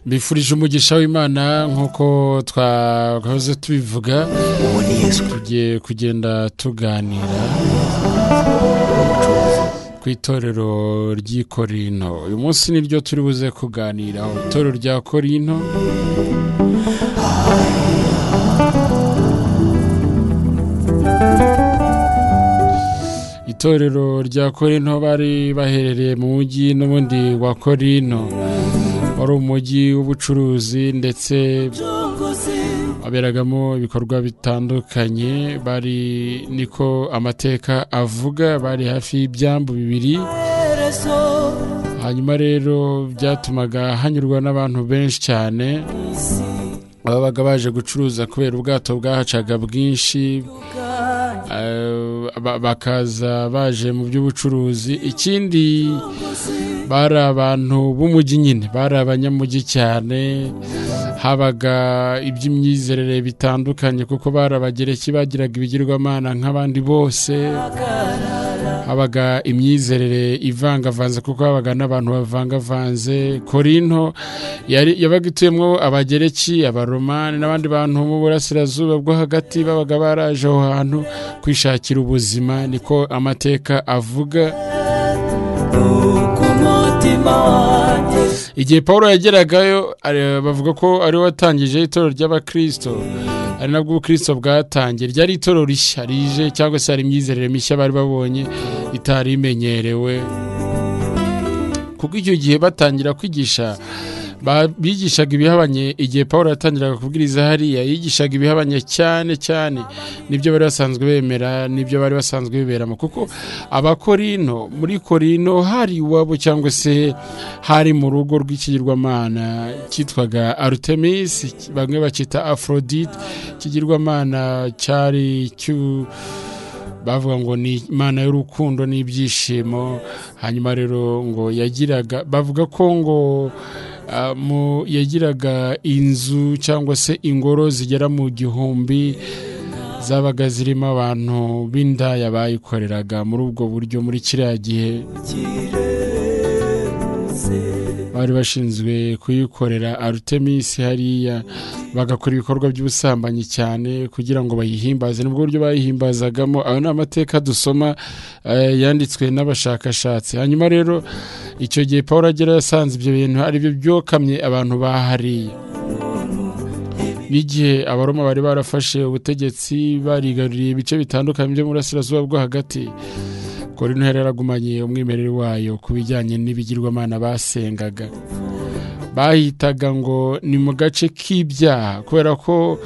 mbifurije umugisha w'imana nk'uko twahoze tubivuga uwo ni yesu tugiye kugenda tuganira ku itorero ry'ikorino uyu munsi niryo turi buze kuganiraho itorero rya korino itorero rya korino bari baherereye mu mujyi n'ubundi wa korino wari umujyi w'ubucuruzi ndetse waberagamo ibikorwa bitandukanye bari niko amateka avuga bari hafi y'ibyambu bibiri hanyuma rero byatumaga hanyurwa n'abantu benshi cyane ababaga baje gucuruza kubera ubwato bwahacaga bwinshi Eh, ba- bakaza baje mu by'ubucuruzi ikindi bari abantu b'umujyi nyine bari abanyamujyi cyane habaga iby'imyizerere bitandukanye kuko bari abagereki bagiraga ibigirwamana nk'abandi bose habaga imyizerere ivangavanze kuko habaga n'abantu bavangavanze korinto yari- yabaga ituyemo abagereki abaromani n'abandi bantu mu burasirazuba bwo hagati babaga baraje aho hantu kwishakira ubuzima niko amateka avuga igihe paul yageragayo ari- bavuga ko ari we watangije itorero ry'abakirisito ari nabwo ubukirisito bwatangiye ryari itorero rishya rije cyangwa se hari imyizerere mishya bari babonye itari imenyerewe kuko icyo gihe batangira kwigisha ba- bigishaga ibihabanye igihe paul yatangiraga kubwiriza hariya yigishaga ibihabanye cyane cyane nibyo bari basanzwe bemera nibyo bari basanzwe biberamo kuko abakorino muri korino hari iwabo cyangwa se hari mu rugo rw'ikigirwamana cyitwaga arutemis bamwe bakita aforodite ikigirwamana cyari cyu bavuga ngo ni imana y'urukundo n'ibyishimo hanyuma rero ngo yagiraga bavuga ko ngo ah, mu- yagiraga inzu cyangwa se ingoro zigera mu gihumbi zabaga zirimo abantu b'indaya bayikoreraga muri ubwo buryo muri kiriya gihe bari bashinzwe kuyikorera arutemis hariya bagakora ibikorwa by'ubusambanyi cyane kugira ngo bayihimbaze nubwo buryo bayihimbazagamo ayo ni amateka dusoma eh, yanditswe n'abashakashatsi hanyuma rero icyo gihe paul agera yasanze ibyo bintu aribyo byokamye abantu bahariye n'igihe abaroma bari barafashe ubutegetsi barigaruriye ibice bitandukanye byo mu burasirazuba bwo hagati korino yari yaragumanye umwimerere wayo ku bijyanye n'ibigirwamana basengaga bahitaga ngo ni mu gace k'ibyaha kubera ko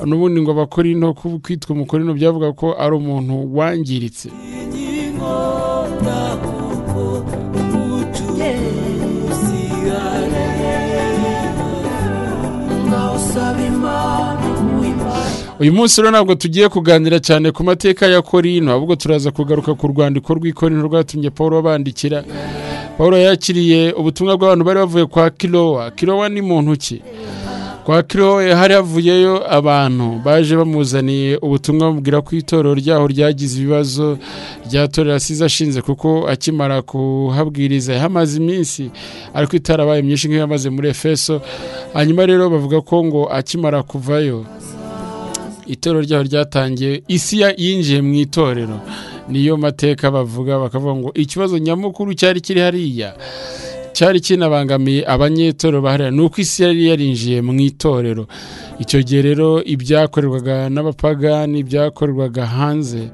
n'ubundi ngo abakorino ku- kwitwa umukorino byavuga ko ari umuntu wangiritse uyu munsi rero ntabwo tugiye kuganira cyane ku mateka ya korino ahubwo turaza kugaruka ku rwandiko rw'ikorino rwatumye paul abandikira paul yakiriye ubutumwa bw'abantu bari bavuye kwa kirowa kirowa ni muntu ki kwa kirowa hari havuyeyo abantu baje bamuzaniye ubutumwa bamubwira ko itorero ryaho ryagize ibibazo ryatorera asize ashinze kuko akimara kuhabwiriza yahamaze iminsi ariko itarabaye myinshi nk'iyo yamaze muri efeso hanyuma rero bavuga ko ngo akimara kuvayo itorero ryaho ryatangiye isi ya- yinjiye mu itorero niyo mateka bavuga bakavuga ngo ikibazo nyamukuru cyari kiri hariya cyari kinabangamiye abanyetorero bahariya ni uko isi yari yarinjiye mu itorero icyo gihe rero ibyakorerwaga n'abapagani byakorerwaga hanze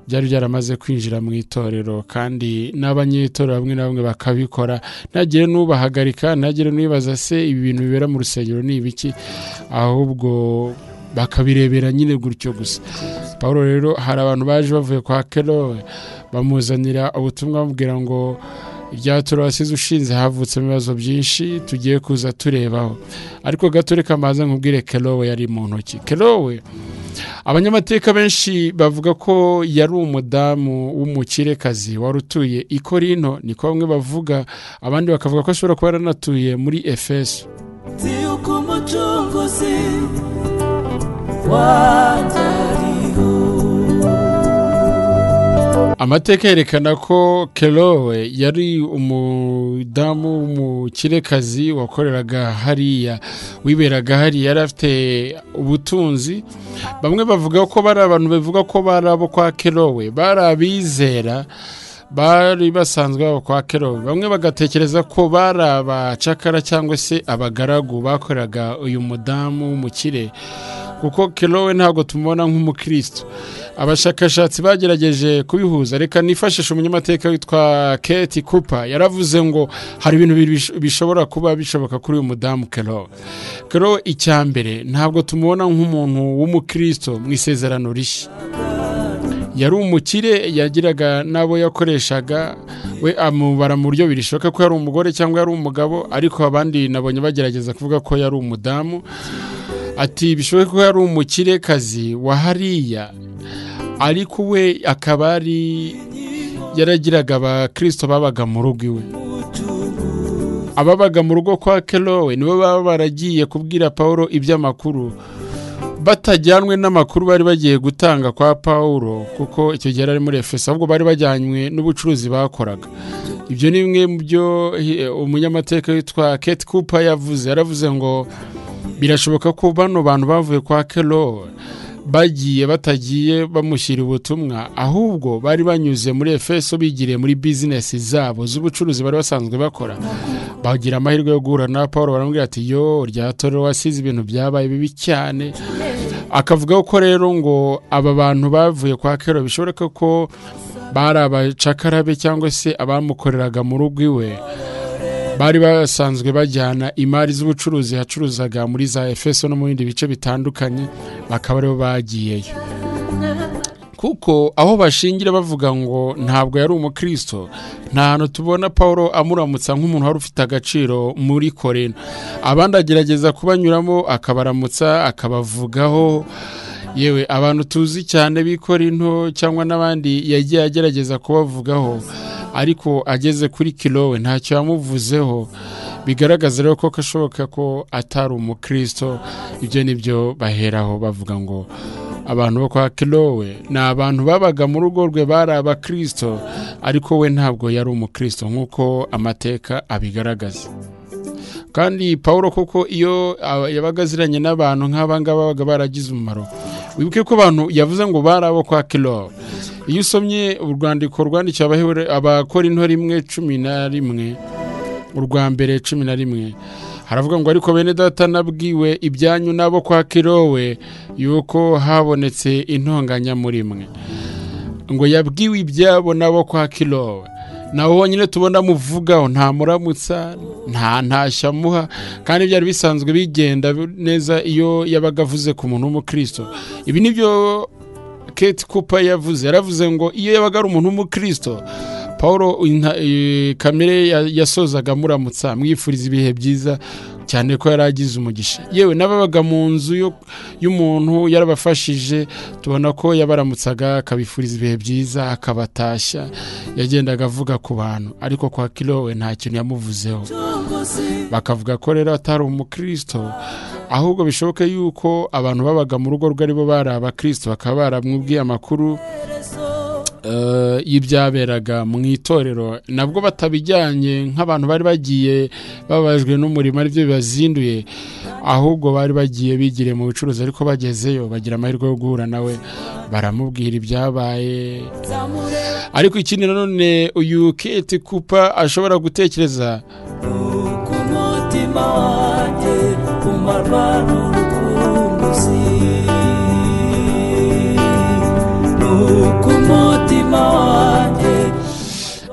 byari byaramaze kwinjira mu itorero kandi n'abanyetorero bamwe na bamwe bakabikora ntagire n'ubahagarika ntagire n'ubibaza se ibi bintu bibera mu rusengero ni ibiki ahubwo bakabirebera nyine gutyo gusa paul rero hari abantu baje bavuye kwa kerowe bamuzanira ubutumwa bamubwira ngo ibyatura wasize ushinze havutsemo ibibazo byinshi tugiye kuza turebaho ariko gato reka mbanze nkubwire kerowe yari mu ntoki kerowe abanyamateka benshi bavuga ko yari umudamu w'umukirekazi wari utuye i korino niko bamwe bavuga abandi bakavuga ko ashobora kuba yaranatuye muri efeso amateka yerekana ko kerowe yari umudamu w'umukirekazi wakoreraga hariya wiberaga hariya yari afite ubutunzi bamwe bavuga ko bari abantu bavuga ko bari abo kwa kerowe bari abizera bari basanzwe baba kwa kerowe bamwe bagatekereza ko bari abacakara cyangwa se abagaragu bakoreraga uyu mudamu w'umukire kuko kerowe ntabwo tumubona nk'umukristo abashakashatsi bagerageje kubihuza reka nifashishe umunyamateka witwa keti kupa yaravuze ngo hari ibintu bishobora kuba bishoboka kuri uyu mudamu kerowe kerowe icya mbere ntabwo tumubona nk'umuntu w'umukristo mu isezerano rishya yari umukire yagiraga n'abo yakoreshaga we amubara mu buryo birishoboka ko yari umugore cyangwa yari umugabo ariko abandi nabonye bagerageza kuvuga ko yari umudamu ati bishoboke ko yari umukirekazi wa hariya ariko we akaba ari yaragiraga abakirisito babaga mu rugo iwe ababaga mu rugo kwa kerowe nibo baba baragiye kubwira paul iby'amakuru batajyanwe n'amakuru bari bagiye gutanga kwa paul kuko icyo gihe ari muri efeso ahubwo bari bajyanywe n'ubucuruzi bakoraga ibyo ni bimwe mu byo umunyamateka witwa kate cooper yavuze yaravuze ngo birashoboka ko bano bantu bavuye kwa kerowe bagiye batagiye bamushyira ubutumwa ahubwo bari banyuze muri efeso bigiriye muri bizinesi zabo z'ubucuruzi bari basanzwe bakora bagira amahirwe yo guhura na paul baramubwira ati yo rya toro wasize ibintu byabaye bibi cyane akavuga ko rero ngo aba bantu bavuye kwa kero bishoboka ko bari abacakarabe cyangwa se abamukoreraga mu rugo iwe bari basanzwe bajyana imari z'ubucuruzi hacuruzaga muri za efeso no mu bindi bice bitandukanye bakaba aribo bagiyeyo kuko aho bashingira bavuga ngo ntabwo yari umukristo nta hantu tubona paul amuramutsa nk'umuntu wari ufite agaciro muri korena abandi agerageza kubanyuramo akabaramutsa akabavugaho yewe abantu tuzi cyane b'ikorino cyangwa n'abandi yagiye agerageza kubavugaho ariko ageze kuri kirowe ntacyo yamuvuzeho bigaragaza rero ko kashoboka ko atari umukristo ibyo nibyo baheraho bavuga ngo abantu bo kwa kirowe ni abantu babaga mu rugo rwe bari abakirisito ariko we ntabwo yari umukristo nk'uko amateka abigaragaza kandi paul kuko iyo yabaga aziranye n'abantu nk'abangaba babaga baragize umumaro wibuke ko abantu yavuze ngo bari abo kwa kirowe iyo usomye urwandiko rwandikiwe abakora intore imwe cumi na rimwe urwa mbere cumi na rimwe haravuga ngo ariko bene data nabwiwe ibyanyu n'abo kwa kirowe yuko habonetse intonganya muri mwe ngo yabwiwe ibyabo n'abo kwa kirowe nawe wonyine tubona amuvugaho nta muramutsa nta ntashya amuha kandi byari bisanzwe bigenda neza iyo yabaga avuze ku muntu w'umukristo ibi ni byo kate cooper yavuze yaravuze ngo iyo yabaga ari umuntu w'umukristo paul kamere yasozaga amuramutsa amwifuriza ibihe byiza cyane ko yari agize umugisha yewe n'ababaga mu nzu y'umuntu yarabafashije tubona ko yabaramutsaga akabifuriza ibihe byiza akabatashya yagendaga avuga ku bantu ariko kwa kirowe nta kintu yamuvuzeho bakavuga ko rero atari umukristo ahubwo bishoboke yuko abantu babaga mu rugo rwe aribo bari abakirisito bakaba baramubwiye amakuru y'ibyaberaga mu itorero nabwo batabijyanye nk'abantu bari bagiye babajwe n'umurimo aribyo bibazinduye ahubwo bari bagiye bigiriye mu bucuruzi ariko bagezeyo bagira amahirwe yo guhura nawe baramubwira ibyabaye ariko ikindi nanone uyu keti kupa ashobora gutekereza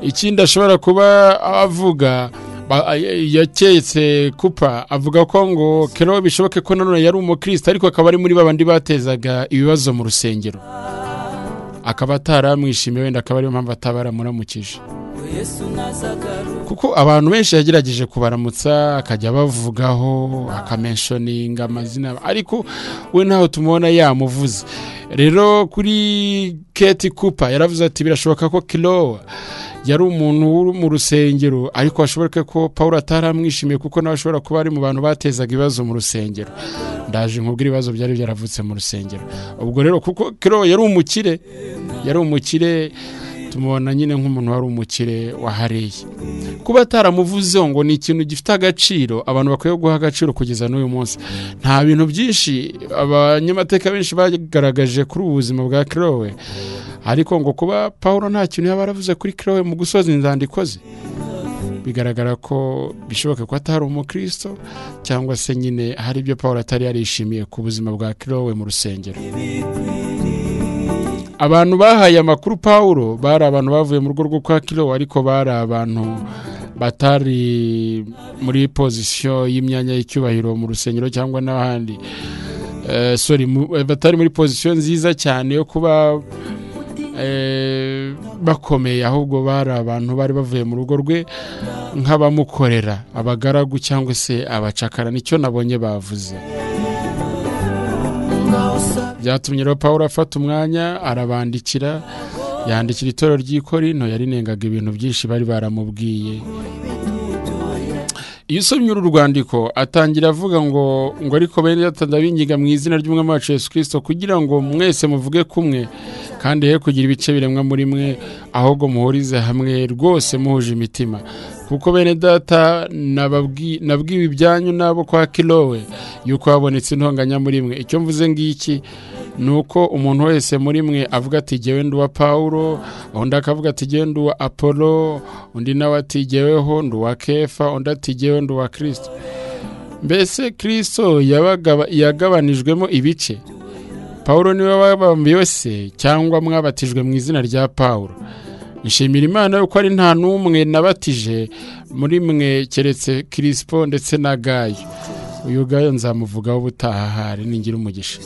ikindi ashobora kuba avuga yaketse kupa avuga ko ngo kerowe bishoboke ko nanone yari umukristo ariko akaba ari muri babandi batezaga ibibazo mu rusengero akaba ataramwishimiye wenda akaba ariyo mpamvu atabaramuramukijeje kuko abantu benshi yagerageje kubaramutsa akajya abavugaho akamenshoninga amazina ariko we ntaho tumubona yamuvuze rero kuri keti kupa yaravuze ati birashoboka ko kirowa yari umuntu uri mu rusengero ariko hashoboke ko paul ataramwishimiye kuko nawe ashobora kuba ari mu bantu batezaga ibibazo mu rusengero ndaje nkubwira ibibazo byari byaravutse mu rusengero ubwo rero kuko kirowa yari umukire yari umukire tumubona nyine nk'umuntu wari umukire wahareye kuba ataramuvuzeho ngo ni ikintu gifite agaciro abantu bakwiye guha agaciro kugeza n'uyu munsi nta bintu byinshi abanyamateka benshi bagaragaje kuri ubu buzima bwa kirowe ariko ngo kuba paul nta kintu yaba aravuze kuri kirowe mu gusoza inzandiko ze bigaragara ko bishoboka ko atari umukristo cyangwa se nyine hari ibyo paul atari yarishimiye ku buzima bwa kirowe mu rusengero abantu bahaye amakuru paul bari abantu bavuye mu rugo rwo kwa kirowe ariko bari abantu batari muri pozisiyo y'imyanya y'icyubahiro mu rusengero cyangwa n'ahandi sorry batari muri pozisiyo nziza cyane yo kuba bakomeye ahubwo bari abantu bari bavuye mu rugo rwe nk'abamukorera abagaragu cyangwa se abacakara nicyo nabonye bavuze byatumye rero paul afata umwanya arabandikira yandikira itorero ry'ikorino yarinengaga ibintu byinshi bari baramubwiye iyo usomye uru rwandiko atangira avuga ngo ngo ariko bene yatanda bingiga mu izina ry'umwami wacu Yesu kirisito kugira ngo mwese muvuge kumwe kandi he kugira ibice biremwa muri mwe ahubwo muhurize hamwe rwose muhuje imitima kuko bene data nabwiwe ibyanyu n'abo kwa kirowe yuko habonetse intonganya muri mwe icyo mvuze ngiki ni uko umuntu wese muri mwe avuga ati jyewe nduwa paul undi akavuga ati jyewe nduwa apolo undi nawe ati jyeweho nduwa kefa undi ati jyewe nduwa kirisito mbese kirisito yagabanijwemo ibice paul niwe wabambiwe se cyangwa mwabatijwe mu izina rya paul nshimira imana yuko ari nta n'umwe nabatije muri mwe keretse kirisipo ndetse na gayo uyu gayo nzamuvugaho ubutaha hari ningira umugisha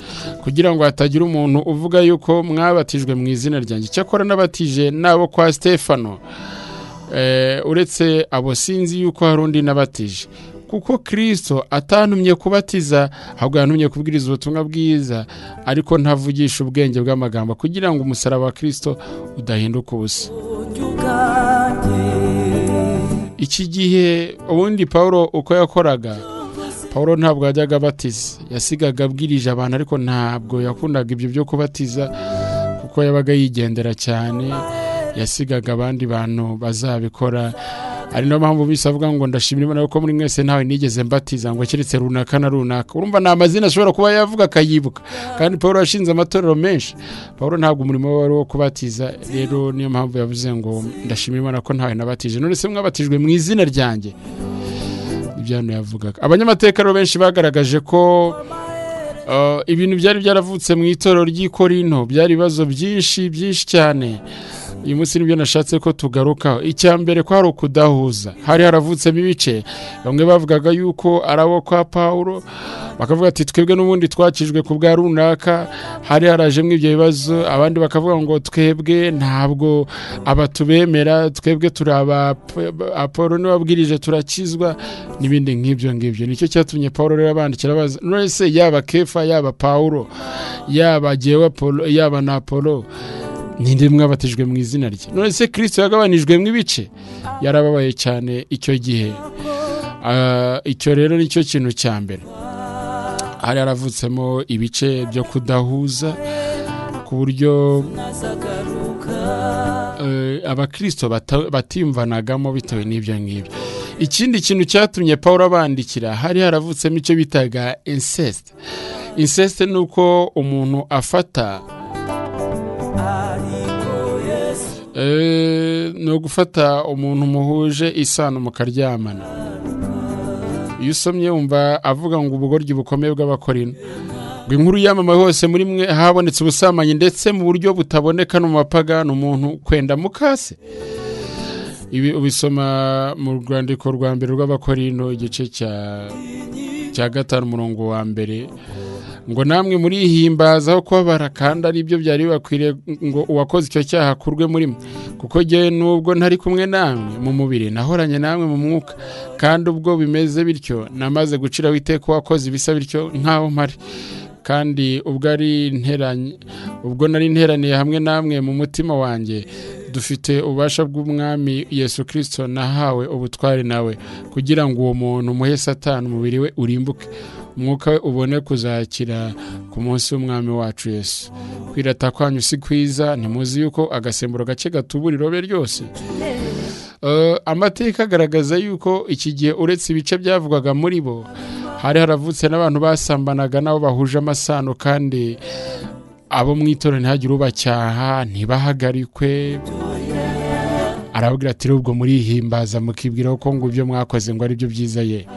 kugira ngo hatagira umuntu uvuga yuko mwabatijwe mu izina ryanjye cyakora n'abatije n'abo kwa stefano uretse abo sinzi yuko hari undi nabatije kuko kirisito atantumye kubatiza ahubwo yantumye kubwiriza ubutumwa bwiza ariko ntavugisha ubwenge bw'amagambo kugira ngo umusaraba wa kirisito udahinduka ubusa iki gihe ubundi paul uko yakoraga paul ntabwo yajyaga abatiza yasigaga abwirije abantu ariko ntabwo yakundaga ibyo byo kubatiza kuko yabaga yigendera cyane yasigaga abandi bantu bazabikora ari niyo mpamvu bise avuga ngo ndashimira imana yuko muri mwese ntawe nigeze mbatiza ngo keretse runaka na runaka urumva ni amazina ashobora kuba yavuga akayibuka kandi paul yashinze amatorero menshi paul ntabwo umurimo we wari uwo kubatiza rero niyo mpamvu yavuze ngo ndashimira imana ko ntawe nabatije none se mwabatijwe mu izina ryanjye ibyano yavugaga abanyamateka rero benshi bagaragaje ko ibintu byari byaravutse mu itorero ry'ikorino byari ibibazo byinshi byinshi cyane uyu munsi nibyo nashatse ko tugarukaho icya mbere ko hari ukudahuza hari haravutsemo ibice bamwe bavugaga yuko ari abo kwa paul bakavuga ati twebwe n'ubundi twakijwe ku bwa runaka hari harajemo ibyo bibazo abandi bakavuga ngo twebwe ntabwo abatubemera twebwe turi apolo n'ababwirije turakizwa n'ibindi nk'ibyo ngibyo nicyo cyatumye paul rero abandikira abaza none yaba kefa yaba paul yaba gewe yaba na polo ninde mwabatijwe mu izina rye none se kirisito yagabanijwe mu ibice yarababaye cyane icyo gihe icyo rero nicyo kintu cya mbere hari haravutsemo ibice byo kudahuza ku buryo abakirisito batimvanagamo bitewe n'ibyo ngibyo ikindi kintu cyatumye paul abandikira hari haravutsemo icyo bitaga insesite insesite ni uko umuntu afata ni ugufata umuntu muhuje isano mukaryamana iyo usomye wumva avuga ngo ubugoryi bukomeye bw'abakorino ngo inkuru yamamaye hose muri mwe habonetse ubusambanyi ndetse mu buryo butaboneka no mu mapagani umuntu kwenda mukase ibi ubisoma mu rwandiko rwa mbere rw'abakorino igice cya gatanu umurongo wa mbere ngo namwe murihimbazaho kubabara kandi ari byo byari bibakwiriye ngo uwakoze icyo cyaha akurwe muri mwe kuko njyewe n'ubwo ntari kumwe namwe mu mubiri nahoranye namwe mu mwuka kandi ubwo bimeze bityo namaze guciraho iteka uwakoze ibisa bityo nk'aho mpari kandi ubwo nari nteraniye hamwe namwe mu mutima wanjye dufite ububasha bw'umwami yesu kirisito nahawe ubutwari nawe kugira ngo uwo muntu umuhe satani umubiri we urimbuke umwuka we ubone kuzakira ku munsi w'umwami wacu yesu kwirata kwanyu si kwiza ntimuzi yuko agasemburo gake gatubura irobe ryose Eh, amateka agaragaza yuko iki gihe uretse ibice byavugwaga muri bo hari haravutse n'abantu basambanaga n'abo bahuje amasano kandi abo mu itorero ntihagire ubacyaha ntibahagarikwe arababwira ati rubwo murihimbaza mukibwiraho ko ngo ibyo mwakoze ngo ari byo byiza ye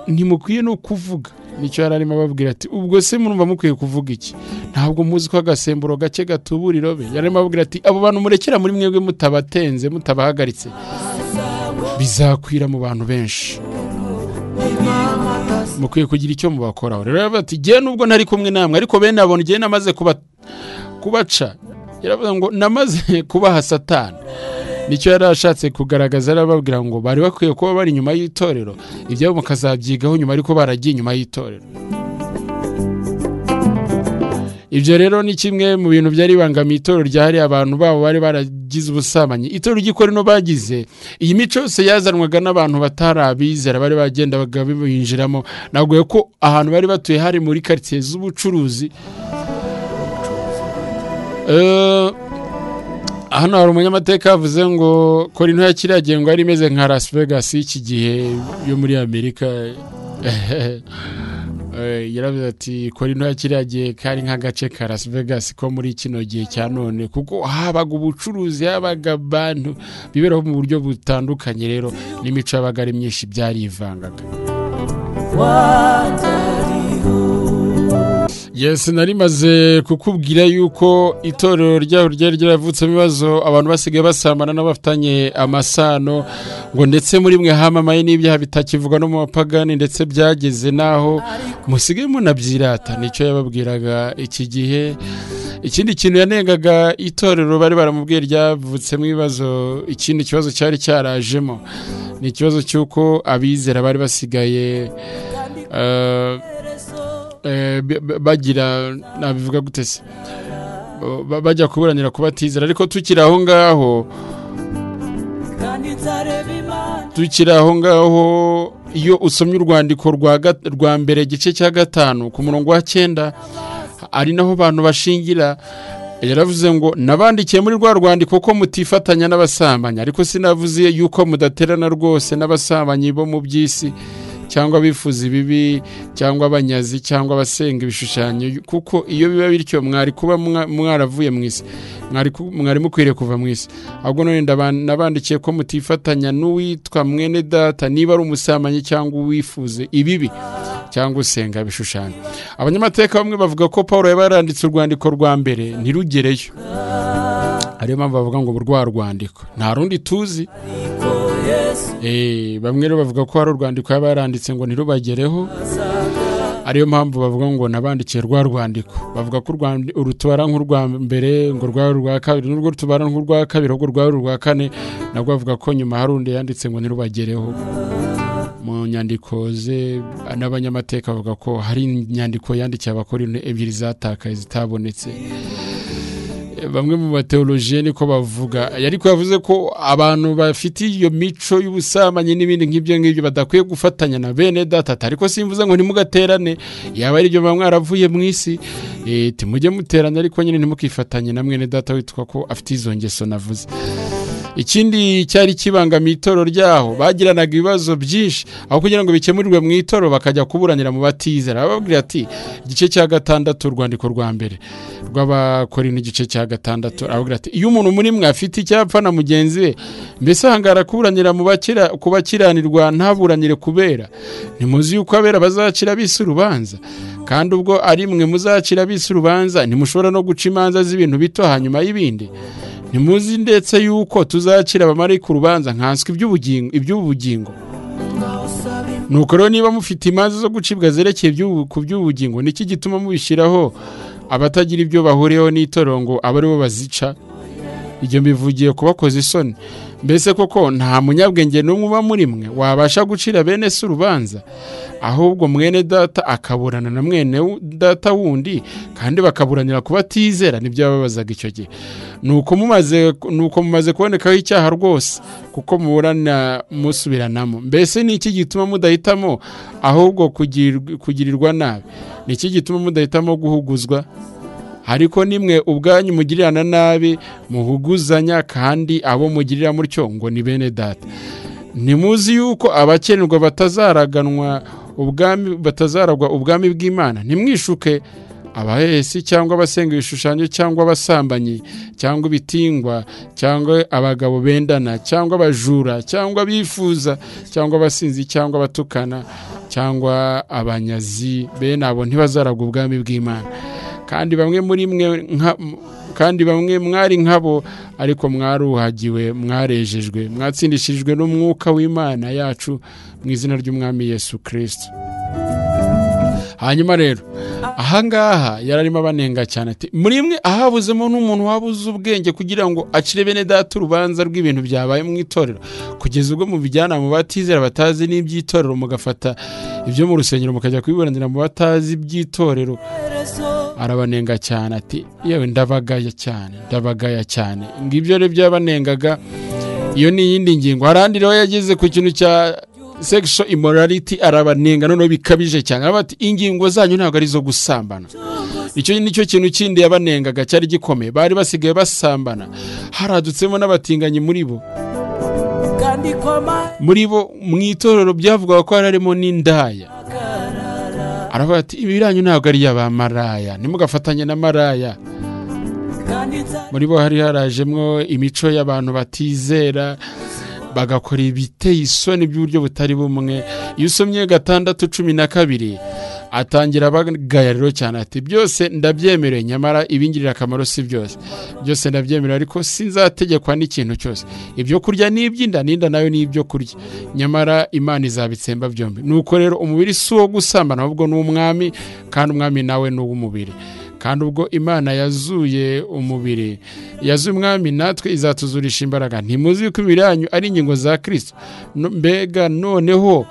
ntimukwiye no kuvuga nicyo yari arimo ababwira ati ubwo se murumva mukwiye kuvuga iki ntabwo muzi ko agasemburo gake gatubura irobe yari arimo ababwira ati abo bantu murekera muri mwebwe mutabatenze mutabahagaritse bizakwira mu bantu benshi mukwiye kugira icyo mubakoraho rero yaravuze ati ngewe nubwo ntari kumwe namwe ariko bene abo ngewe namaze kuba kubaca yaravuze ngo namaze kubaha satani nicyo yari ashatse kugaragaza yari ababwira ngo bari bakwiye kuba bari inyuma y'itorero ibyabo mukazabyigaho nyuma ariko baragiye inyuma y'itorero ibyo rero ni kimwe mu bintu byari bibangamiye itorero ryahariye abantu babo bari baragize ubusambanyi itorero ry'ikorino bagize iyi mico yose yazanwaga n'abantu batarabizera bari bagendaga binjiramo naguye ko ahantu bari batuye hari muri karitsiye z'ubucuruzi Eh, hano hari umunyamateka yavuze ngo kora intu ya kiriya gihe ngo yari imeze nka las vegas y'iki gihe yo muri amerika Eh, yaravuze ati kora intu ya kiriya gihe kari nk'agace ka las vegas ko muri kino gihe cya none kuko habaga ubucuruzi habaga abantu biberaho mu buryo butandukanye rero n'imico yabaga ari myinshi byarivangaga yes nari maze kukubwira yuko itorero ryaho ryari ryaravutsemo ibibazo abantu basigaye basambana n'abafitanye amasano ngo ndetse muri mwe hamamaye n'ibyaha bitakivugwa no mu bapagani ndetse byageze n'aho musigaye munabyirata nicyo yababwiraga iki gihe ikindi kintu yanengaga itorero bari baramubwiye ryavutsemo ibibazo ikindi kibazo cyari cyarajemo ni ikibazo cy'uko abizera bari basigaye eh, eh, b- b- bagira nabivuga gute se Ba- bajya kuburanira kubatizera ariko tukiri aho ngaho tukiri aho ngaho iyo usomye urwandiko rwa gat- rwa mbere igice cya gatanu ku murongo wa cyenda ari naho abantu bashingira yaravuze ngo nabandikiye muri rwa rwandiko ko mutifatanya n'abasambanyi ariko sinavuze yuko mudaterana rwose n'abasambanyi bo mu by'isi cyangwa abifuza ibibi cyangwa abanyazi cyangwa abasenga ibishushanyo kuko iyo biba bityo mwari kuba mwa- mwaravuye mu isi mwari ku- mwari mukwiriye kuva mu isi ahubwo none ndaba- nabandikiye ko mutifatanya n'uwitwa mwene data niba ari umusambanyi cyangwa uwifuze ibibi cyangwa usenga ibishushanyo abanyamateka bamwe bavuga ko paul yaba yaranditse urwandiko rwa mbere ntirugereyo ariyo mpamvu bavuga ngo rwa rwandiko nta rundi tuzi Eh, bamwe rero bavuga ko hari urwandiko yaba yaranditse ngo ntirubagereho ariyo mpamvu bavuga ngo nabandikiye rwa rwandiko bavuga ko urwandi- uru tubara nk'urwa mbere ngo rwari urwa kabiri n'urwo tubara nk'urwa kabiri ahubwo rwari urwa kane nabwo bavuga ko nyuma hari undi yanditse ngo ntirubagereho mu nyandiko ze n'abanyamateka bavuga ko hari inyandiko yandikiye abakora ebyiri zatakaye zitabonetse bamwe mu bateolojiye niko bavuga ariko yavuze ko abantu bafite iyo mico y'ubusambanyi n'ibindi nk'ibyo ngibyo badakwiye gufatanya na bene data ariko simvuze ngo ntimugaterane yaba ari ibyo muba mwaravuye mu isi eh, timujye muterane ariko nyine ntimukifatanye na mwene data witwa ko afite izo ngeso navuze ikindi cyari kibangamiye itoro ryaho bagiranaga ibibazo byinshi aho kugira ngo bikemurirwe mu itoro bakajya kuburanira mu batizera bababwira ati igice cya gatandatu urwandiko rwa mbere rw'abakorino igice cya gatandatu arababwira ati iyo umuntu muri mwe afite icyapfa na mugenzi we mbese hangara kuburanira mu bakira ku bakiranirwa ntaburanire kubera ntimuzi yuko abera bazacira bisi urubanza kandi ubwo ari mwe muzacira bisi urubanza ntimushobora no guca imanza z'ibintu bito hanyuma y'ibindi ntimuzi ndetse yuko tuzakira abamarayika urubanza nkanswe iby'ubugingo iby'ubugingo nuko rero niba mufite imanza zo gucibwa zerekeye iby'ubu- ku by'ubugingo niki gituma mubishyiraho abatagira ibyo bahuriyeho n'itorero ngo abe aribo bazica ibyo mbivugiye kubakoza isoni mbese koko nta munyabwenge n'umwe uba muri mwe wabasha gucira bene se urubanza ahubwo mwene data akaburana na mwene wu- data wundi kandi bakaburanira ku batizera nibyo yababazaga icyo gihe nuko mumaze nuko mumaze kubonekaho icyaha rwose kuko muburana musubiranamo mbese ni iki gituma mudahitamo ahubwo kugir- kugirirwa nabi ni iki gituma mudahitamo guhuguzwa ariko nimwe ubwanyu mugirirana nabi muhuguzanya kandi abo mugirira mutyo ngo ni bene data ntimuzi yuko abakenerwa batazaraganwa ubwami batazaragwa ubwami bw'imana ntimwishuke abahesi cyangwa abasenga ibishushanyo cyangwa abasambanyi cyangwa ibitingwa cyangwa abagabo bendana cyangwa abajura cyangwa abifuza cyangwa abasinzi cyangwa abatukana cyangwa abanyazi bene abo ntibazaragwa ubwami bw'imana kandi bamwe muri mwe nka- m- kandi bamwe mwari nkabo ariko mwaruhagiwe mwarejejwe mwatsindishijwe n'umwuka w'imana yacu mu izina ry'umwami yesu kirisiti hanyuma rero ahangaha yari arimo abanenga cyane ati muri mwe ahabuzemo n'umuntu wabuze ubwenge kugira ngo acire bene data urubanza rw'ibintu byabaye mu itorero kugeza ubwo mubijyana mu batizera batazi n'iby'itorero mugafata ibyo mu rusengero mukajya kubiburanira mu batazi iby'itorero arabanenga cyane ati yewe ndabagaya cyane ndabagaya cyane ngibyo rero byabanengaga iyo ni iyindi ngingo harandi rero yageze ku kintu cya sexual immorality arabanenga noneho bikabije cyane aravuga ati ingingo zanyu ntabwo ari izo gusambana icyo nicyo kintu kindi yabanengaga cyari gikomeye bari basigaye basambana haradutsemo n'abatinganyi muri bo muri bo mu itorero byavugaga ko harimo n'indaya aravuga ati ibiranyu ntabwo ari iy'abamaraya ntimugafatanye na maraya muri bo hari harajemwo imico y'abantu batizera bagakora ibiteye isoni by'uburyo butari bumwe iyo usomye gatandatu cumi na kabiri atangira abagaya rero cyane ati byose ndabyemerewe nyamara ibingirira akamaro si byose byose ndabyemerewe ariko sinzategekwa n'ikintu cyose ibyo kurya ni iby'inda n'inda nayo ni ibyo kurya nyamara imana izabitsemba byombi nuko rero umubiri si uwo gusambana ahubwo ni umwami kandi umwami nawe ni uw'umubiri kandi ubwo imana yazuye umubiri yazuye umwami natwe izatuzurisha imbaraga ntimuzi yuko imibiri yanyu ari ingingo za kirisito No- mbega noneho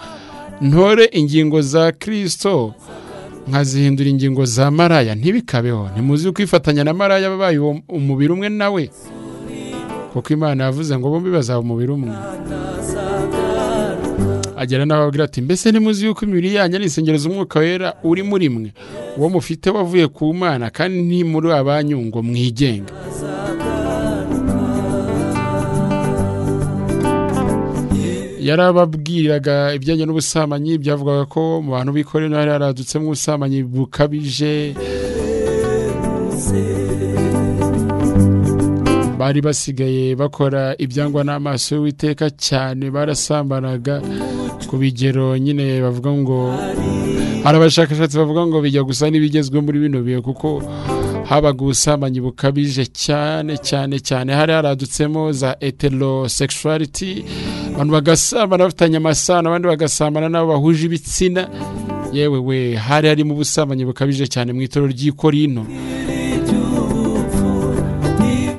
ntore ingingo za kirisito nkazihindura ingingo za maraya ntibikabeho ntimuzi kwifatanya na maraya babaye uwo umubiri umwe nawe kuko imana yavuze ngo bombi bazaba umubiri umwe agera n'aho ababwira ati mbese ntimuzi yuko imibiri yanyu ari insengero z'umwuka wera uri muri mwe uwo mufite wavuye ku mana kandi ntimuri abanyu ngo mwigenga yarababwiraga ibijyanye n'ubusambanyi byavugaga ko mu bantu b'ikorera hari haradutsemo ubusambanyi bukabije bari basigaye bakora ibyangwa n'amaso y'uwiteka cyane barasambanaga ku bigero nyine bavuga ngo hari abashakashatsi bavuga ngo bijya gusa n'ibigezweho muri bino bihe kuko habaga ubusambanyi bukabije cyane cyane cyane hari haradutsemo za heterosexuality abantu bagasambana bafitanye amasano abandi bagasambana n'abo bahuje ibitsina yewe we hari harimo ubusambanyi bukabije cyane mu itorero ry'i Korinto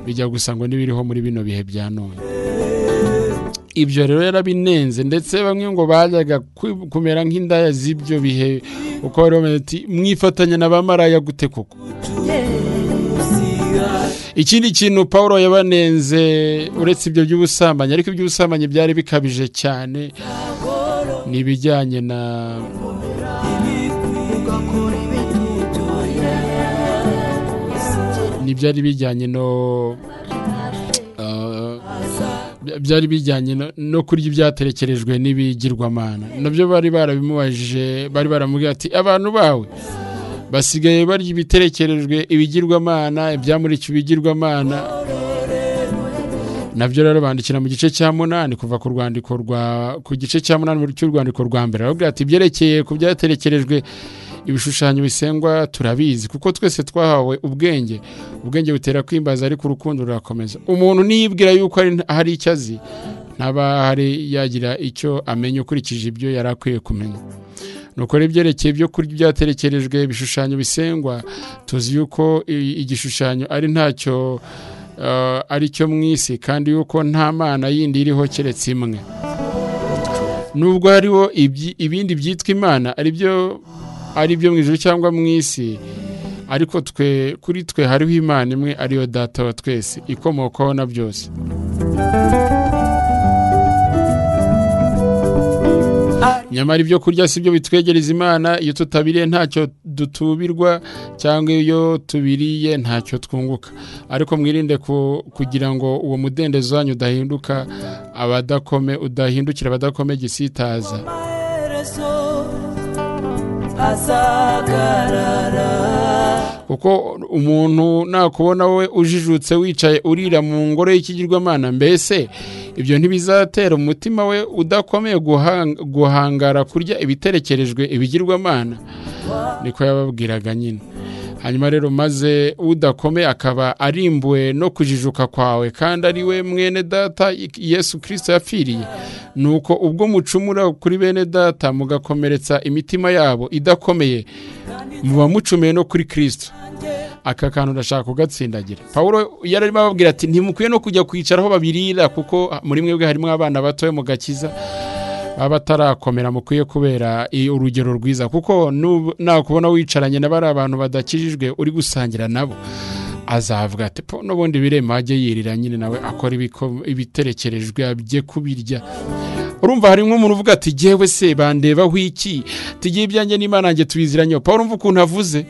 bijya gusa ngo n'ibiriho muri bino bihe bya none ibyo rero yarabinenze ndetse bamwe ngo bajyaga ku- kumera nk'indaya z'ibyo bihe uko bari bameze ati mwifatanya na ba maraya gute koko ikindi kintu paul yabanenze uretse ibyo by'ubusambanyi ariko iby'ubusambanyi byari bikabije cyane ni ibijyanye na ni byari bijyanye no Uh, byari bijyanye no- no kurya ibyaterekerejwe n'ibigirwamana nabyo bari barabimubajije bari baramubwira ati abantu bawe basigaye barya ibiterekerejwe ibigirwamana ibyamurikiwe ibigirwamana nabyo rero bandikira mu gice cya munani kuva ku rwandiko rwa ku gice cya munani mu cy'urwandiko rwa mbere arababwira ati ibyerekeye ku byaterekerejwe ibishushanyo bisengwa turabizi kuko twese twahawe ubwenge ubwenge butera kwimbaza ariko urukundo rurakomeza umuntu niyibwira yuko ari- hari icyo azi ntaba hari yagira icyo amenya ukurikije ibyo yari akwiye kumenya nukora ibyerekeye ibyo kurya ibyaterekerejwe ibishushanyo bisengwa tuzi yuko i- igishushanyo ari ntacyo ari cyo mu isi kandi yuko nta mana yindi iriho keretse imwe nubwo hariho ibindi byitwa imana aribyo byo mu ijoro cyangwa mu isi ariko twe kuri twe hariho imana imwe ariyo data wa twese ikomokaho na byose nyamara ibyo kurya si byo bitwegereza imana iyo tutabiriye ntacyo dutubirwa cyangwa iyo tubiriye ntacyo twunguka ariko mwirinde kugira ngo uwo mudendezo wanyu udahinduka abadakome udahindukira abadakome gisitaza kuko umuntu nakubona wowe ujijutse wicaye urira mu ngoro y'ikigirwamana mbese ibyo ntibizatera umutima we udakomeye guhangara kurya ibiterekerejwe ibigirwamana niko yababwiraga nyine hanyuma rero maze udakomeye akaba arimbuwe no kujijuka kwawe kandi ari we mwene data yesu kirisita yapfiriye ni uko ubwo mucumura kuri bene data mugakomeretsa imitima yabo idakomeye muba mucumeye no kuri kirisita aka kantu urashaka kugatsindagira paul yari arimo ababwira ati ntimukwiye no kujya kwicara aho babirira kuko muri mwebwe harimo abana batoya mu gakiza baba batarakomera mukwiye kubera urugero rwiza kuko nakubona wicaranye na bari abantu badakijijwe uri gusangira nabo azavuga ati po n'ubundi birema ajye yirira nyine nawe akora ibiterekerejwe ajye kubirya urumva hari nk'umuntu uvuga ati ngewe se bandebaho iki tugiye ibyanjye n'imana nanjye tubiziranye paul urumva ukuntu avuze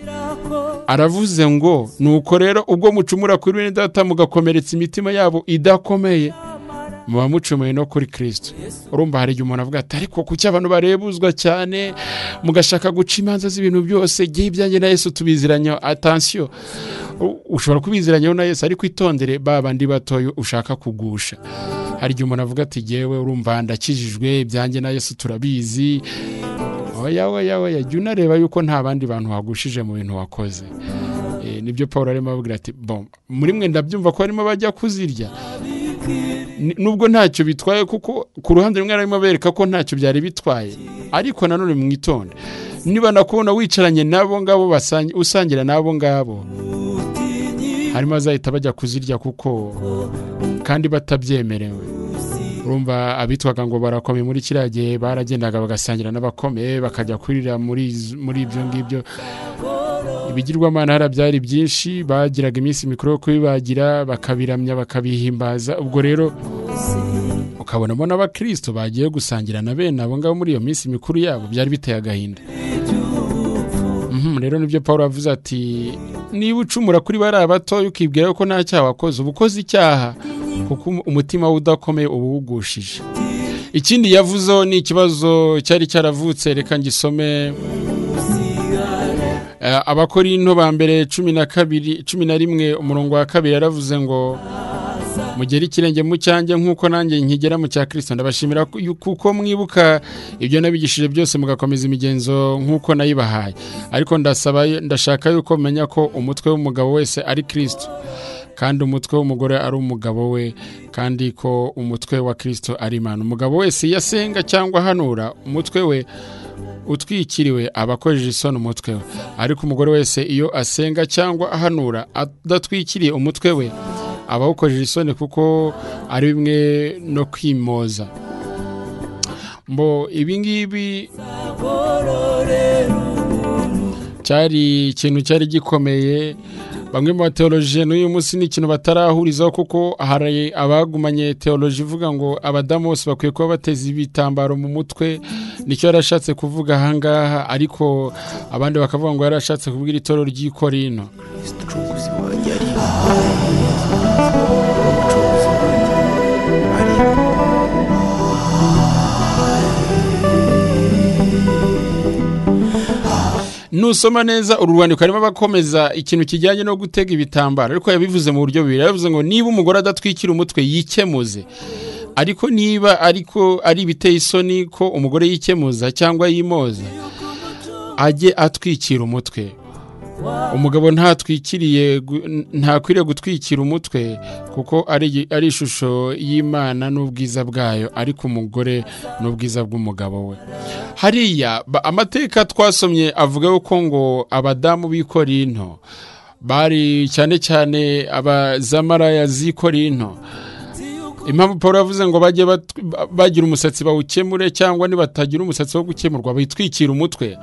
aravuze ngo nuko rero ubwo mucumura kuri bene data mugakomeretsa imitima yabo idakomeye muba mucumuye no kuri kirisito urumva hari igihe umuntu avuga ati ariko kuki abantu barebuzwa cyane mugashaka guca imanza z'ibintu byose igihe ibyanjye na yesu tubiziranyeho atansiyo ushobora kubiziranyeho na yesu ariko itondere babandi batoya ushaka kugusha hari igihe umuntu avuga ati ngewe urumva ndakijijwe ibyanjye na yesu turabizi oya oya oya jya unareba yuko nta bandi bantu wagushije mu bintu wakoze nibyo paul arimo ababwira ati muri mwe ndabyumva ko barimo bajya kuzirya nubwo ntacyo bitwaye kuko ku ruhande rumwe arimo bereka ko ntacyo byari bitwaye ariko nanone mwitonde niba nakubona wicaranye n'abo ngabo usangira n'abo ngabo harimo azahita bajya kuzirya kuko kandi batabyemerewe urumva abitwaga ngo barakomeye muri kiriya gihe baragendaga bagasangira n'abakomeye bakajya kurira muri ibyo ngibyo ibigirwamana hariya byari byinshi bagiraga iminsi mikuru yo kubibagira bakabiramya bakabihimbaza ubwo rero ukabonamo n'abakristo bagiye gusangira na bene abo ngabo muri iyo minsi mikuru yabo byari biteye agahinda rero nibyo paul avuze ati niba ucumura kuri bari abatoya ukibwira ko nta cyaha wakoze uba ukoze icyaha kuko umutima we udakomeye uba uwugushije ikindi yavuzeho ni ikibazo cyari cyaravutse reka ngisome abakora into ba mbere cumi na kabiri cumi na rimwe umurongo wa kabiri yaravuze ngo mugere ikirenge mu cyanjye nk'uko nanjye nkigera mu cya kirisito ndabashimira kuko mwibuka ibyo nabigishije byose mugakomeza imigenzo nk'uko nayibahaye ariko ndasaba ndashaka yuko menya ko umutwe w'umugabo wese ari kirisito kandi umutwe w'umugore ari umugabo we kandi ko umutwe wa kirisito ari imana umugabo wese yasenga cyangwa ahanura umutwe we utwikiriwe aba akojeje isoni umutwe we ariko umugore wese iyo asenga cyangwa ahanura adatwikiriye umutwe we aba awukojeje isoni kuko ari bimwe no kwimoza mbo ibingibi cyari ikintu cyari gikomeye bamwe mu bateoloji n'uyu munsi ni ikintu batarahurizaho kuko hari abagumanye teoloji ivuga ngo abadamu bose bakwiye kuba bateze ibitambaro mu mutwe nicyo yari ashatse kuvuga ahangaha ariko abandi bakavuga ngo yari ashatse kubwira itoro ry'ikorino nusoma neza uru rwandiko harimo abakomeza ikintu kijyanye no gutega ibitambaro ariko yabivuze mu buryo bubiri yavuze ngo niba umugore adatwikira umutwe yikemuze ariko niba ariko ari ibiteye isoni ko umugore yikemuza cyangwa yimoza ajye atwikira umutwe umugabo ntatwikiriye ntakwiriye gutwikira umutwe kuko ari ishusho y'imana n'ubwiza bwayo ariko umugore n'ubwiza bw'umugabo we hariya amateka twasomye avuga yuko ngo abadamu bikora into bari cyane cyane abazamaraya z'i korinto impamvu paul yavuze ngo bajye bagira umusatsi bawukemure cyangwa nibatagira umusatsi wo gukemurwa bitwikira umutwe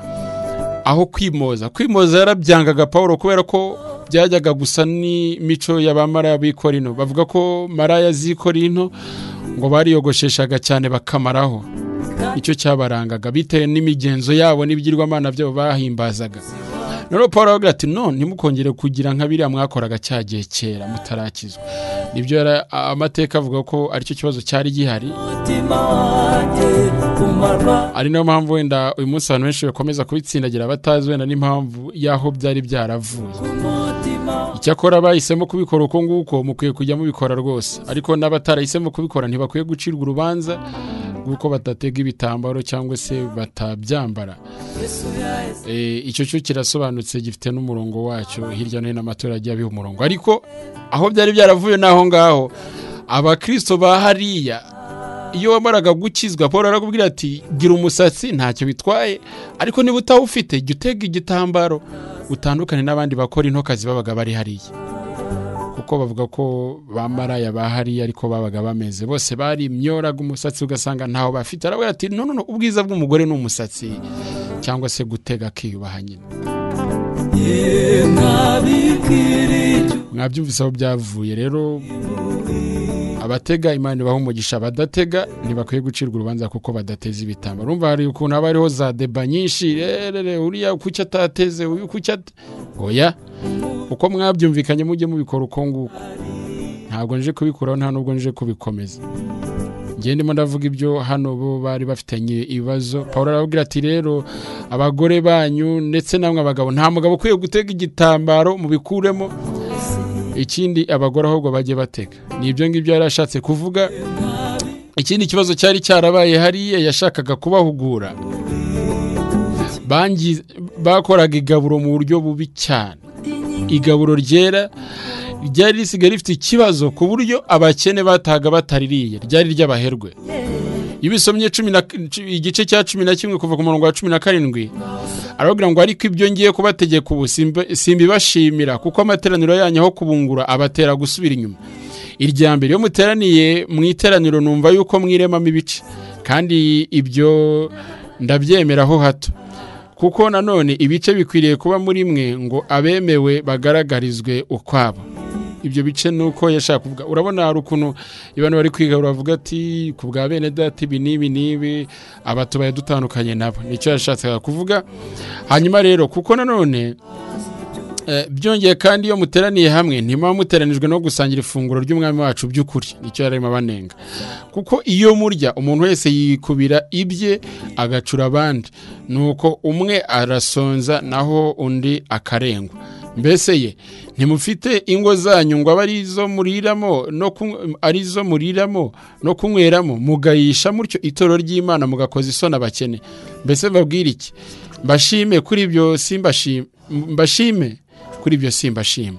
aho kwimoza kwimoza yarabyangaga paul kubera ko byajyaga gusa n'imico y'abamaraya b'ikorino bavuga ko maraya z'ikorino ngo bariyogosheshaga cyane bakamaraho nicyo cyabarangaga bitewe n'imigenzo yabo n'ibigirwamana byabo bahimbazaga noneho paul aravuga ati no ntimukongere kugira nka biriya mwakoraga cya gihe kera mutarakizwa nibyo amateka avuga ko aricyo kibazo cyari gihari ari nayo mpamvu wenda uyu munsi abantu benshi bakomeza kubitsindagira batazi wenda n'impamvu y'aho byari byaravuye icyakora bahisemo kubikora uko nguko mukwiye kujya mubikora rwose ariko n'abatarahisemo kubikora ntibakwiye gucirwa urubanza kuko batatega ibitambaro cyangwa se batabyambara icyo cyo kirasobanutse gifite n'umurongo wacyo hirya no hino amatora abiha umurongo ariko aho byari byaravuye ni aho ngaho abakirisito ba hariya iyo wamaraga gukizwa paul arakubwira ati gira umusatsi ntacyo bitwaye ariko niba utawufite jya utega igitambaro utandukane n'abandi bakora intokazi babaga bari hariya kuko bavuga ko bamaraya bahari ariko babaga bameze bose bari imyoraga umusatsi ugasanga ntaho bafite aravuga ati no ubwiza bw'umugore ni umusatsi cyangwa se gutega akiyubaha nyine mwabyumvise aho byavuye rero abatega imana ibaha umugisha abadatega ntibakwiye gucirwa urubanza kuko badateze ibitambaro urumva hari ukuntu haba hariho za deba nyinshi rerere uriya kuki atateze uyu kuki oya uko mwabyumvikanye mujye mubikora uko nguko ntabwo nje kubikuraho nta nubwo nje kubikomeza njye ndimo ndavuga ibyo hano bo bari bafitanye ibibazo paul arababwira ati rero abagore banyu ndetse namwe abagabo nta mugabo ukwiye gutega igitambaro mubikuremo ikindi abagore ahubwo bajye batega ni ibyo ngibyo yari ashatse kuvuga ikindi kibazo cyari cyarabaye hariya yashakaga kubahugura bakoraga igaburo mu buryo bubi cyane igaburo ryera ryari risigaye rifite ikibazo ku buryo abakene bataga bataririye ryari ry'abaherwe iyo ubisomye igice cya cumi na kimwe kuva ku murongo wa cumi na karindwi arababwira ngo ariko ibyo ngiye kubategeka ubu simbibashimira kuko amateraniro yanyu aho kubungura abatera gusubira inyuma irya mbere iyo muteraniye mu iteraniro numva yuko mwiremamo ibice kandi ibyo ndabyemeraho hato kuko nanone ibice bikwiriye kuba muri mwe ngo abemewe bagaragarizwe ukwabo ibyo bice ni uko yashaka kuvuga urabona hari ukuntu abantu bari kwiga bavuga ati ku bwa bene data ibi n'ibi n'ibi aba tubaye dutandukanye nabo nicyo yashatse kuvuga hanyuma rero kuko nanone byongeye kandi iyo muteraniye hamwe ntimuba muteranijwe no gusangira ifunguro ry'umwami wacu by'ukuri nicyo yarimo abanenga kuko iyo murya umuntu wese yikubira ibye agacura abandi nuko umwe arasonza naho undi akarengwa mbese ye ntimufite ingo zanyu ngo abe arizo muriramo arizo muriramo no kunyweramo mugayisha mutyo itoro ry'imana mugakoza isoni abakene mbese babwira iki mbashime kuri ibyo simbashime mbashime kuri ibyo simbashima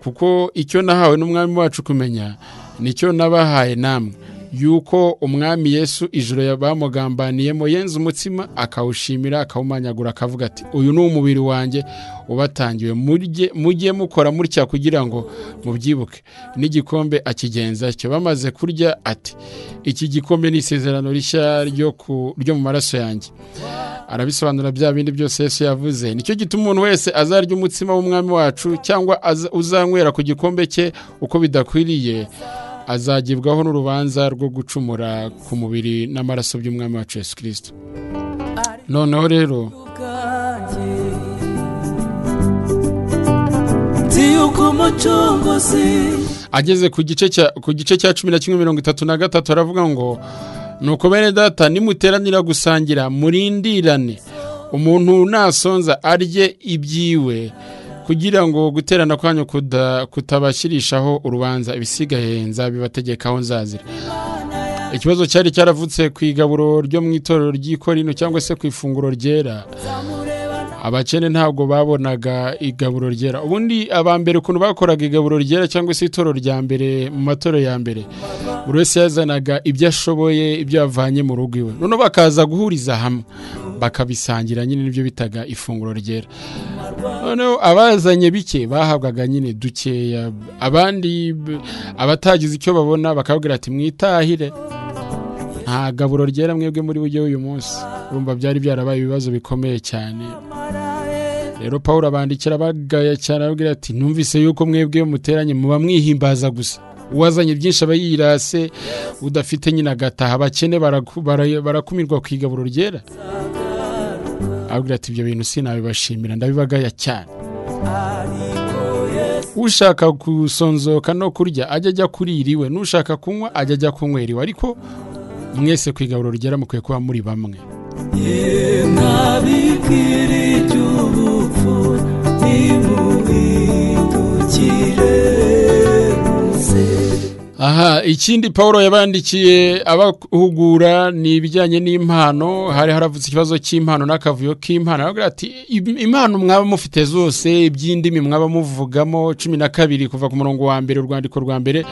kuko icyo nahawe n'umwami wacu kumenya nicyo nabahaye namwe yuko umwami yesu ijoro bamugambaniyemo yenze umutsima akawushimira akawumanyagura akavuga ati uyu ni umubiri wanjye ubatangiwe mujye mukora mutya kugira ngo mubyibuke n'igikombe akigenza cyo bamaze kurya ati iki gikombe ni isezerano rishya ryo mu maraso yanjye arabisobanura bya bindi byose Yesu yavuze nicyo gituma umuntu wese azarya umutsima w'umwami wacu cyangwa uzanywera ku gikombe cye uko bidakwiriye azagibwaho n'urubanza rwo gucumura ku mubiri n'amaraso by'umwami wacu Yesu kirisito noneho rero ageze ku gice cya cumi na kimwe mirongo itatu na gatatu aravuga ngo nuko bene data nimuteranira gusangira murindirane umuntu nasonza arye ibyiwe kugira ngo guterana kwanyu kutabashyirishaho urubanza ibisigaye nzabibategekaho nzazira ikibazo cyari cyaravutse ku igaburo ryo mu itorero ry'ikorino cyangwa se ku ifunguro ryera abakene ntabwo babonaga igaburo ryera ubundi abambere ukuntu bakoraga igaburo ryera cyangwa se itoro rya mbere mu matoro ya mbere buri wese yazanaga ibyo ashoboye ibyo yavanye mu rugo iwe noneho bakaza guhuriza hamwe bakabisangira nyine nibyo bitaga ifunguro ryera noneho abazanye bike bahabwaga nyine dukeya abandi b- abatagize icyo babona bakabwira ati mwitahire nta gaburo ryera mwebwe muri bujye uyu munsi urumva byari byarabaye ibibazo bikomeye cyane rero paul abandikira bagaya cyane ababwira ati numvise yuko mwebwe iyo muteranye muba mwihimbaza gusa uwazanye byinshi aba yirase udafite nyine agataha abakene baraku- bara- barakumirwa ku igaburo ryera ababwira ati ibyo bintu sinabibashimira ndabibagaya cyane ushaka gusonzoka no kurya ajya ajya kurira iwe n'ushaka kunywa ajya ajya kunywera iwe ariko mwese ku igaburo rigera mukwiye kuba muri bamwe ntabikiri ry'ubupfu ntimuhindukire muze aha ikindi paul yabandikiye abahugura ni ibijyanye n'impano hari haravutse ikibazo cy'impano n'akavuyo k'impano aravuga ati "Im- impano mwaba mufite zose iby'indimi mwaba muvugamo cumi na kabiri kuva ku murongo wa mbere urwandiko rwa mbere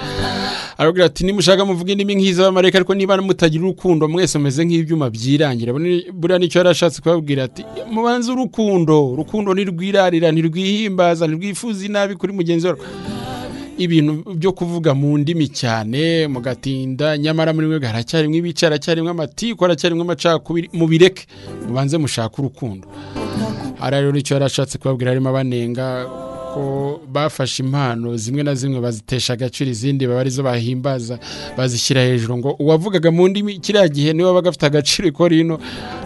aravuga ati nimushaka muvuga indimi nk'iz'abamarayika ariko niba mutagira urukundo mwese mumeze nk'ibyuma byirangira Buri- buriya nicyo yari ashatse kubabwira ati mubanze urukundo urukundo ntirwirarira ntirwihimbaza ntirwifuza inabi kuri mugenzi wawe ibintu byo kuvuga mu ndimi cyane mugatinda nyamara muri mwebwe haracyarimo ibice haracyarimo amatiku haracyarimo amacakubiri mubireke mubanze mushake urukundo hari rero icyo yari ashatse kubabwira harimo abanenga ko bafashe impano zimwe na zimwe bazitesha agaciro izindi baba arizo bahimbaza bazishyira hejuru ngo uwavugaga mu ndimi kiriya gihe niwe wabaga afite agaciro ikora hino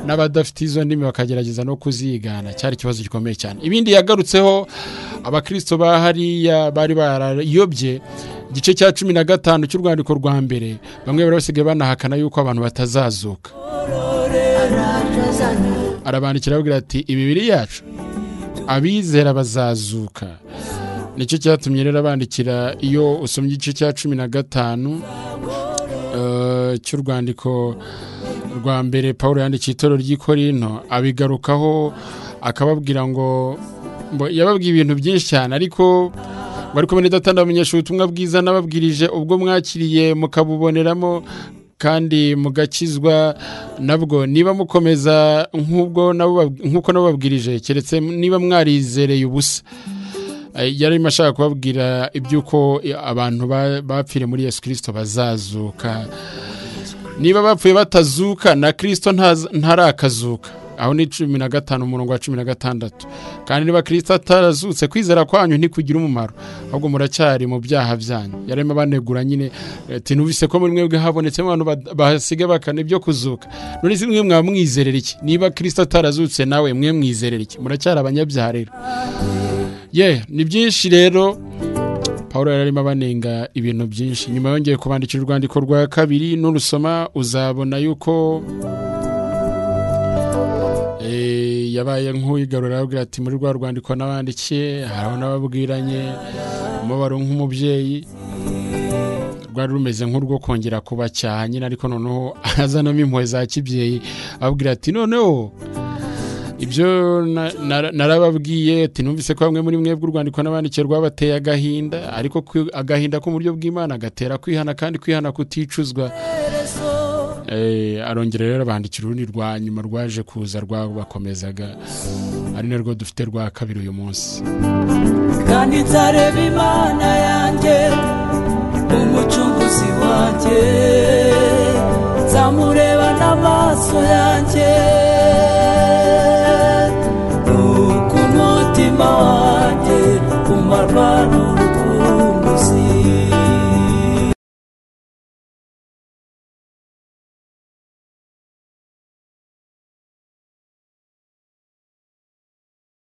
n'abadafite izo ndimi bakagerageza no kuzigana cyari ikibazo gikomeye cyane ibindi yagarutseho abakristo ba hariya bari barayobye igice cya cumi na gatanu cy'urwandiko rwa mbere bamwe bari basigaye banahakana yuko abantu batazazuka arabandikira ababwira ati imibiri yacu abizera bazazuka nicyo cyatumye rero abandikira iyo usomye igice cya cumi na gatanu eh, cy'urwandiko rwa mbere paul yandikiye itorero ry'i korino abigarukaho akababwira ngo ngo yababwiye ibintu byinshi cyane ariko bari kumwe n'idatanda bamenyesha ubutumwa bwiza nababwirije ubwo mwakiriye mukabuboneramo kandi mugakizwa nabwo niba mukomeza nk'ubwo nabo bab- nk'uko nabo babwirije keretse niba mwarizereye ubusa Eh, yari arimo ashaka kubabwira iby'uko eh, abantu ba- bapfiriye muri yesu kirisito bazazuka niba bapfuye batazuka na kirisito ntaza- ntarakazuka aho ni cumi na gatanu umurongo wa cumi na gatandatu kandi niba kirisito atarazutse kwizera kwanyu ntikugira umumaro ahubwo muracyari mu byaha byanyu yari arimo abanegura nyine eh, ati numvise ko muri mwebwe habonetsemo abantu bad- bahasiga bakana ibyo kuzuka none si mwe mwaba mwizerera iki niba kirisito atarazutse nawe mwe mwizerera iki muracyari abanyabyaha rero ye ni byinshi rero paul yari arimo abanenga ibintu byinshi nyuma yongeye kubandikira urwandiko rwa kabiri nurusoma uzabona yuko eh, yabaye nk'uwigarura aravuga ati muri rwa rwandiko n'abandikiye hariho n'ababwiranye umubaro nk'umubyeyi rwari rumeze nk'urwo kongera kubacyaha nyine ariko noneho azanamo impuhwe za kibyeyi ababwira ati noneho ibyo na- na- narababwiye ati numvise ko bamwe muri mwebwe urwandiko n'abandikiye rwabateye agahinda ariko kwi- agahinda ko mu buryo bw'imana gatera kwihana kandi kwihana kuticuzwa Eh, arongera rero abandikira urundi rwa nyuma rwaje kuza rwabakomezaga ari narwo dufite rwa kabiri uyu munsi kandi nzareba imana yanjye umucunguzi wanjye nzamureba n'amaso yanjye nuko umutima wanjye umarwa